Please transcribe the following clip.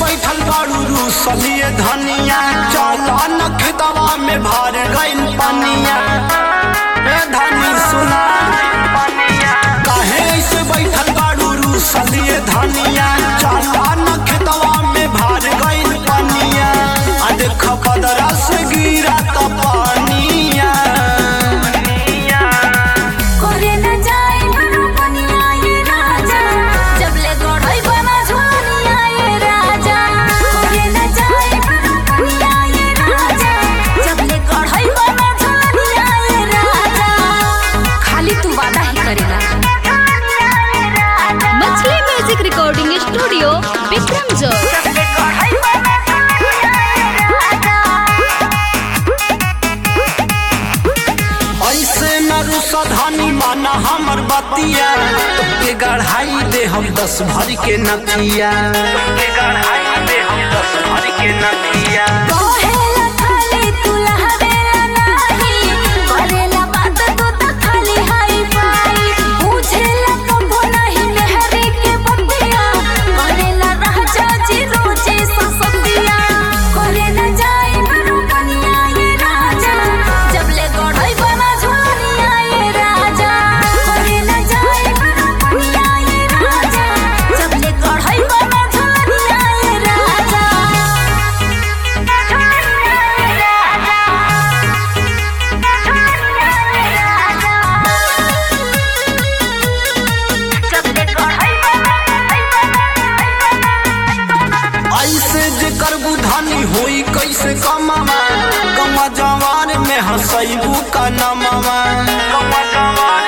बैठल बाड़ू रूसलिए धनिया चला न खेतवा में भर गइल पनिया ए धनी सुना काहे ऐसे बैठल बाड़ू रूसलिए धनिया चला न खेतवा में भर गइल पनिया आ देख बदरा से गिरा त पानिया करे न जाए मनो कनिया ये राजा जबले गढ़ई बना झोनिया ये राजा करे न जाए मनो कनिया ये राजा जबले गढ़ई बना झोनिया ये राजा खाली तू वादा ही करेला मछली म्यूजिक रिकॉर्डिंग स्टूडियो विक्रम जो जबले गढ़ई बना झोनिया ये राजा ऐसे न रुसा धनी माना हमर बतिया के गढ़ाई दे हम दस भर के नतिया के गढ़ाई दे हम दस भर के नतिया कहेला खाली तू लहरेला नाही करेला बात तू त खाली हाई फाई बुझेला कबो नहीं लहरे के बतिया करेला राजा जी रोजे ससतिया करे न जाए मनो कनिया ये राजा जबले गढ़ई बना झोनिया ये राजा करे न जाए मनो कनिया ये राजा जबले गढ़ई बना झोनिया ये राजा ऐसे जे करबू धनी होई कैसे कमावा गमा जवान में हंसैबू का नमावा गमा जवान